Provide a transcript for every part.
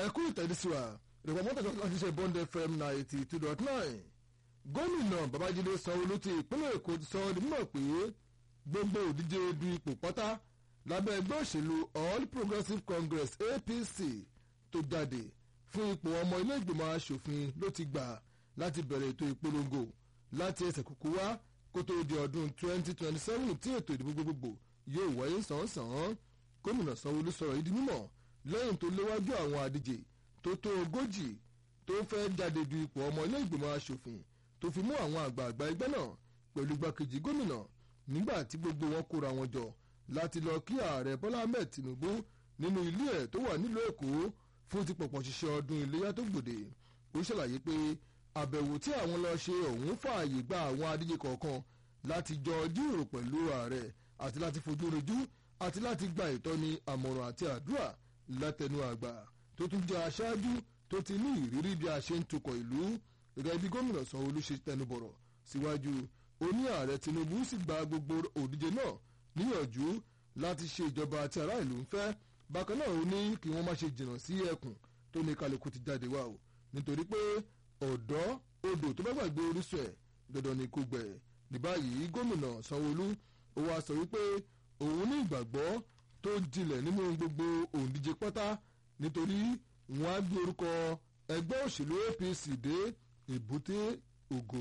ẹ̀kú ìtẹ̀dísíwá ìrọ̀pọ̀ mọ́tò láti ṣe bond fm ninety two dot nine gómìnà babájídé sanwó-olú ti ìpínlẹ̀ èkó ti sọ ọ́ di mímọ̀ pé gbogbo òdíje du ipò pátá lábẹ́ ẹgbẹ́ òṣèlú all progressives congress apc tó jáde fún ipò ọmọ ilé ìgbìmọ̀ asòfin ló ti gbà láti bẹ̀rẹ̀ ètò ìpolongo láti ẹsẹ̀ kúkú wá kó tó di ọdún twenty twenty seven tí ètò ìdìbò gbogbogbò yóò wáyé sàn-án gómìnà sanwó-olú sọ̀rọ̀ yìí di mímọ̀ lẹ́yìn tó léwájú àwọn àdíje tó tó ogójì tó fẹ́ jáde du ipò ọmọ ilé ìgbìmọ̀ asòfin tó fi mú àwọn àgbààgbà ẹgbẹ́ náà pẹ̀lú igbákejì gómìnà nígbà tí gbogbo wọn kóra wọn jọ láti lọ kí ààrẹ bọ́lá ahmed tinubu nínú ilé ẹ̀ tó wà nílùú èkó fún ti pọ̀pọ̀ ṣiṣẹ́ ọdún iléyà tó gbòde ó ṣàlàyé pé àbẹ̀wò tí àwọn lọ ṣe ọ̀hún fààyè gba àwọn adíje kọ̀ọ̀kan láti jọ jíròrò pẹ̀lú ààrẹ àti láti fojú rojú àti láti gba ìtọ́ni àmọ̀ràn àti àdúrà látẹnu àgbà tó tún jẹ́ aṣáájú tó ti ní ìrírí bí a ṣe ń tukọ̀ ìlú gẹ́gẹ́ bí gómìnà sanwó-olú ṣe tẹnubọ̀rọ̀ síwájú ó ní ààrẹ tinubu sì gba gbogbo òdíje náà níyànjú láti ṣe ìjọba àti ará ìlú ń fẹ́ bákan náà ó ní kí wọ́n má ṣe jìnnà sí ẹkùn tó ní kálukú ti jáde wá o nítorí pé ọ̀dọ́ odò tó bá gbàgbé orísun ẹ̀ dandan ni kò gbẹ̀ ní báyìí gómìnà sanwó-olú ó wá sọ wípé òun ní ìgbàgbọ́ tó jinlẹ̀ nínú gbogbo òǹdíje pátá nítorí wọn á gbé orúkọ ẹgbẹ́ òṣèlú apc dé èbúté ògo.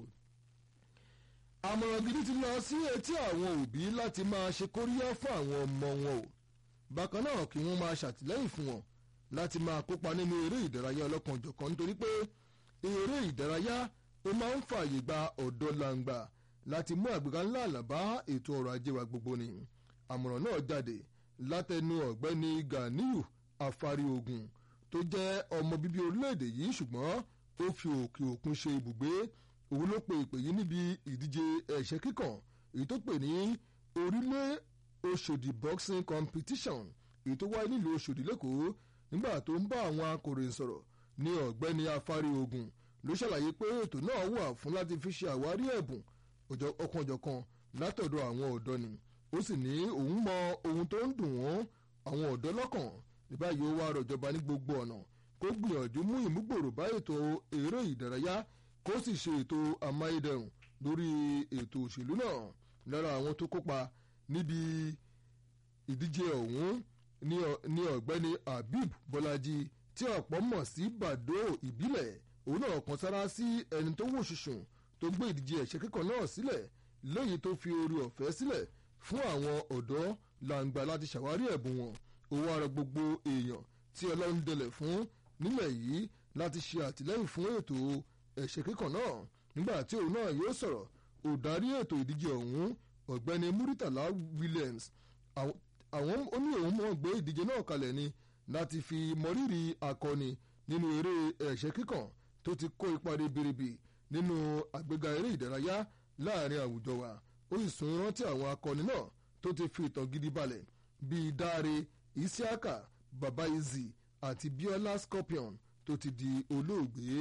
àmọ̀ràn gidi ti lọ sí etí àwọn òbí láti máa ṣe kóríyá fún àwọn ọmọ wọn o bákan náà kí wọ́n máa ṣàtìlẹ́yìn fún wọn láti máa kópa nínú eré ìdárayá ọlọ́kanòjọ̀kan nítorí pé eré ìdárayá ó máa ń fààyè gba ọ̀dọ́ làǹgbà láti mú àgbéga ńlá àlàbá ètò ọrọ̀ ajé wa gbogbo ni àmọ̀ràn náà jáde látẹnu ọ̀gbẹ́ni ganiyu afárí ogun tó jẹ́ ọmọ bíbí orílẹ̀-èdè yìí ṣùgbọ́n ó fi òkè òkun ṣe ibùgbé òun ló pe ìpè yìí níbi ìdíje ẹ̀ṣẹ́ kíkàn èyí tó pè ní orílẹ̀ oṣòdì boxing competition èyí tó wáyé nílùú oṣòdì lẹ́kọ̀ọ́ nígbà tó ń bá àwọn akọ̀ròyìn sọ̀rọ̀ ní ọ̀gbẹ́ni afárí ogun ló ṣàlàyé pé ètò náà wà fún láti fi ṣe àwárí ẹ̀bùn ọ̀kanòjọ̀kan látọ̀dọ̀ àwọn ọ̀dọ́ ni ó sì ní òun mọ ohun tó ń dùn wọ́n àwọn ọ̀dọ́ lọ́kàn ní báyìí ó wá rọ̀jọba ní gbogbo ọ̀nà kó gbìyànjú mú ìmúgbòrò bá ètò eré ìdárayá kó sì ṣe ètò amáyédẹrùn lórí ètò òṣèlú náà lára àwọn tó kópa níbi ìdíje ọ̀hún ní ọ̀gbẹ́ni habib bọ́lájí tí ọ̀pọ̀ mọ̀ sí bàdó ìbílẹ̀ òun náà kan sára sí ẹni tó wò ṣùṣùn tó gbé ìdíje ẹ̀ṣẹ́ kíkàn náà sílẹ̀ lẹ́yìn tó fi orí ọ̀fẹ́ sílẹ̀ fún àwọn ọ̀dọ́ làǹgbà láti ṣàwárí ẹ̀bùn wọn owó ara gbogbo èèyàn tí ọlọ́run dẹlẹ̀ fún nílẹ̀ yìí láti ṣe àtìlẹ́yìn fún ètò ẹ̀ṣẹ̀ kíkàn náà nígbà tí òun náà yóò sọ̀rọ̀ òdarí ètò ìdíje ọ̀hún ọ̀gbẹ́ni muritala williams àwọn ó ní òun mọ̀ gbé ìdíje náà kalẹ̀ ni láti fi mọrírì akọni nínú eré ẹ̀ṣẹ̀ kíkàn tó ti kó ipa ribiribi nínú àgbéga eré ìdárayá láàrin àwùjọ wa ó sì sún rántí àwọn akọni náà tó ti fi ìtàn gidi balẹ̀ bíi dáre isiaka babaizi àti biola scorpion tó ti di olóògbé.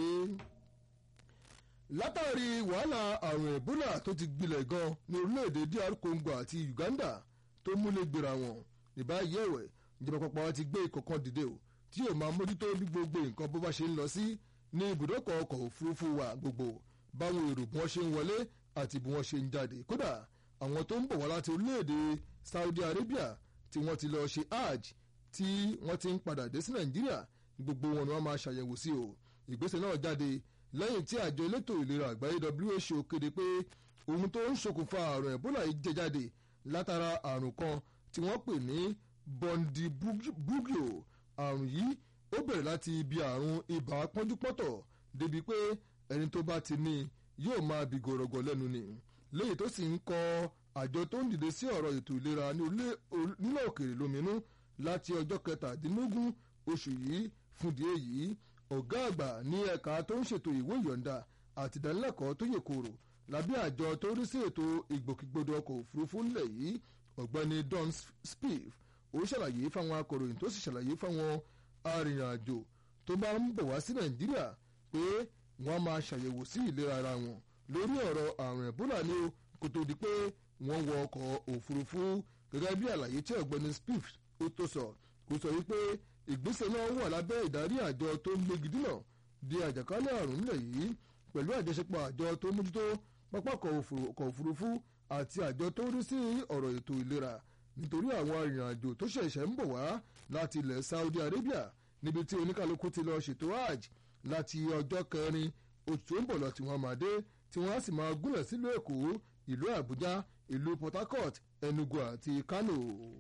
látàrí wàhálà àrùn ebola tó ti gbilẹ̀ gan ní orílẹ̀-èdè dr congo àti uganda tó múlẹ̀ gbéra wọn ní báyìí ẹ̀wẹ̀ ìjọba àpapọ̀ wa ti gbé ìkọ̀kan dìde o tí yóò máa mójútó bí gbogbo nǹkan bó bá ṣe ń lọ sí ní ibùdókọ̀ ọkọ̀ òfurufú wa gbogbo báwọn èrò bí wọ́n ṣe ń wọlé àti bí wọ́n ṣe ń jáde kódà àwọn tó ń bọ̀ wá láti orílẹ̀-èdè saudi arabia tí wọ́n ti lọ ṣe hajj tí wọ́n ti ń padà dé sí nàìjíríà gbogbo wọn ni wọ́n máa ṣàyẹ̀wò sí o ìgbésẹ̀ náà jáde lẹ́yìn tí àjọ elétò ìlera àgbáyé who kéde pé ohun tó ń ṣokùnfà àrùn ebola yìí jẹ jáde látara àrùn kan tí wọ́n pè ní bondibugyo àrùn yìí ó bẹ̀rẹ̀ láti ibi àrùn ibà pọ́njúpọ́tọ̀ débi pé ẹni tó bá ti ní yóò máa bì gọ̀rọ̀gọ̀ lẹ́nu ni léyìí tó sì ń kọ àjọ tó ń dìde sí ọ̀rọ̀ ètò ìlera nílẹ̀ òkèèrè lóminú láti ọjọ́ kẹtàdínlógún oṣù yìí fúndì èyí ọ̀gá àgbà ní ẹ̀ka tó ń ṣètò ìwé ìyọ̀ǹda àti ìdánilẹ́kọ̀ọ́ tó yè kòrò lábẹ́ àjọ tó rí sí ètò ìgbòkègbodò ọkọ̀ òfurufú nílẹ̀ yìí ọ̀gbẹ́ni don spiv ó ṣàlàyé fáwọn akọ̀ròyìn tó sì ṣàlàyé fáwọn arìnrìnàjò tó bá ń bọ̀ wá sí nàìjíríà pé wọ́n máa ṣàyẹ̀wò sí ìlera ara wọn lórí ọ̀rọ̀ àrùn ẹ̀bólà ni ó kó tó di pé wọ́n wọ ọkọ̀ òfurufú gẹ́gẹ́ bí àlàyé tí ọ̀gbẹ́ni spiv ó tó sọ kó sọ wípé ìgbésẹ̀ náà wà lábẹ́ ìdarí àjọ tó ń gbégi dínà di àjàkálẹ̀ àrùn nílẹ̀ yìí pẹ̀lú àjọṣepọ̀ àjọ tó ń mójútó pápákọ̀ òfurufú àti àjọ tó ń rí sí ọ̀rọ̀ ètò ìlera nítorí àwọn arìnrìnàjò tó ṣẹ̀ṣẹ̀ ń bọ̀ wá láti ilẹ̀ Saudi Arabia níbi tí oníkàlùkù ti lọ ṣètò hajj láti ọjọ́ kẹrin oṣù tó ń bọ̀ lọ tí wọ́n máa dé tí wọ́n á sì máa gúnlẹ̀ sílùú Èkó ìlú Àbújá ìlú Port Harcourt Enugu àti Kano.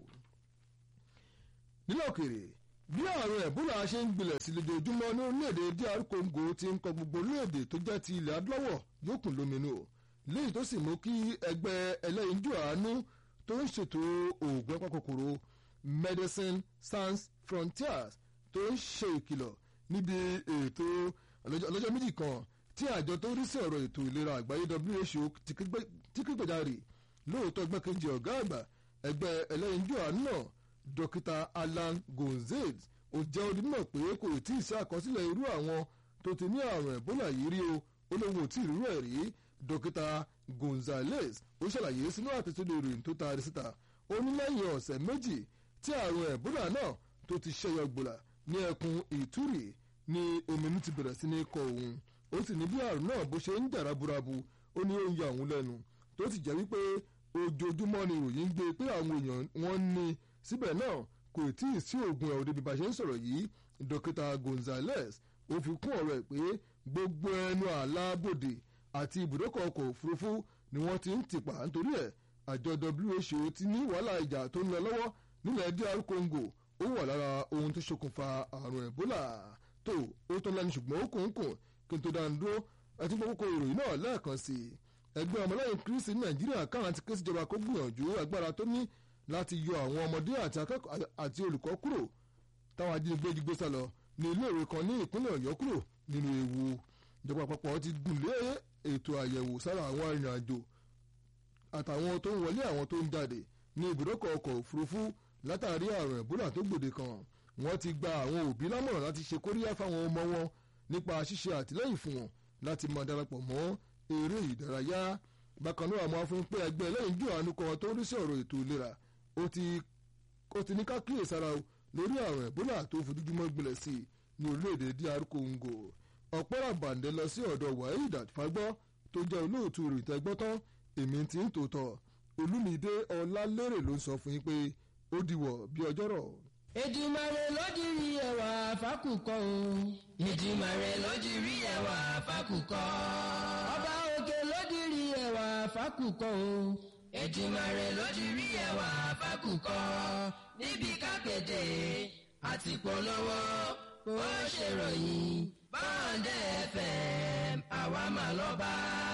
nílẹ̀ òkèèrè bí àrùn ẹ̀bólà ṣe ń gbilẹ̀ sí lójoojúmọ́ ní orílẹ̀-èdè DR Congo ti ń kọ gbogbo orílẹ̀-èdè tó jẹ́ ti ilẹ̀ adúláwọ̀ yókùn lóminú léyìí tó sì mú kí ẹgbẹ́ ẹlẹ́yinjú àánú tó ń ṣètò oògùn apakòkòrò Medicine Sans Frontiers tó ń ṣe ìkìlọ̀ níbi ètò ọlọ́jọ́ méjì kan tí àjọ tó ń rí sí ọ̀rọ̀ ètò ìlera àgbáyé WHO ti kígbèjáre lóòótọ́ gbẹ́kejì ọ̀gá àgbà ẹgbẹ́ ẹlẹ́yinjú àánú náà dókítà Alan Gonzalez ó jẹ́ ó di mímọ̀ pé kò tí ì sí àkọsílẹ̀ irú àwọn tó ti ní àrùn ẹ̀bólà yìí rí o ó lóun ò tí ì rírú ẹ̀ rí dókítà Gonzalez ó ṣàlàyé sínú àtẹ̀sódò ìròyìn tó taari síta ó ní lẹ́yìn ọ̀sẹ̀ méjì tí àrùn ẹ̀bólà náà tó ti ṣẹyọ gbòlà ní ẹkùn Ìtúrì ní ominú ti bẹ̀rẹ̀ sí ní kọ òun ó sì ní bí àrùn náà bó ṣe ń jà raburabu ó ní ó ń yọ àwọn lẹ́nu tó sì jẹ́ wípé ojoojúmọ́ ni ìròyìn ń gbé pé àwọn èèyàn wọ́n ní síbẹ̀ náà kò tí ì sí oògùn ẹ̀rọ débi bá ṣe ń sọ̀rọ̀ yìí dókítà Gonzales ó fi kún ọ̀rọ̀ ẹ̀ pé gbogbo ẹnu àlábòde àti ibùdókọ̀ ọkọ̀ òfurufú ni wọ́n ti ń tìpa nítorí ẹ̀ àjọ WHO ti ní wàhálà ìjà tó ń lọ lọ́wọ́ nílẹ̀ DR Congo ó wà lára ohun tó ṣokùnfà àrùn Ebola tó ó tó lẹ́nu ṣùgbọ́n ó kùn ún kùn kí n tó dáa dúró ẹtí gbogbo ìròyìn náà lẹ́ẹ̀kan sí i ẹgbẹ́ ọmọlẹ́yìn Kristi ní Nàìjíríà káwọn ti ké síjọba kó gbìyànjú agbára tó ní láti yọ àwọn ọmọdé àti olùkọ́ kúrò táwọn ajínigbé jí gbé sá lọ ní iléèwé kan ní ìpínlẹ̀ Ọ̀yọ́ kúrò nínú ewu ìjọba àpapọ̀ ti gùn lé ètò àyẹ̀wò sára àwọn arìnrìnàjò àtàwọn tó ń wọlé àwọn tó ń jáde ní ibùdókọ̀ ọkọ̀ òfurufú látàrí àrùn ẹ̀bólà tó gbòde kan wọ́n ti gba àwọn òbí lámọ̀ràn láti ṣe kóríyá fáwọn ọmọ wọn nípa ṣíṣe àtìlẹ́yìn fún wọn láti máa darapọ̀ mọ́ eré ìdárayá bákan náà àwọn afún pé ẹgbẹ́ lẹ́yìn jù àánú kan tó ń rí sí ọ̀rọ̀ ètò ìlera ó ti ní ká kíyèsára o lórí àrùn ẹ̀bólà tó fojoojúmọ́ gbilẹ̀ sí i ní orílẹ̀-èdè DR Congo ọ̀pọ̀ ràbàǹdẹ̀ lọ sí ọ̀dọ̀ Waheed Fagbọ́ tó jẹ́ olóòtú ìròyìn gbọ́tán èmi ti ń tòótọ́ Olúmídé Ọlálérè ló ń sọ fún yín pé ó diwọ̀ bí ọjọ́rọ̀. Èdùmàrè ló dirí ẹwà fákùkọ o. Èdùmàrè ló dirí ẹwà fákùkọ. Ọba òkè ló dirí ẹwà fákùkọ o. Èdùmàrè ló dirí ẹwà fákùkọ. Níbi kápẹ́tẹ̀ àti polówó ó ṣèròyìn. Báńdẹ̀ FM àwa mà lọ́ba.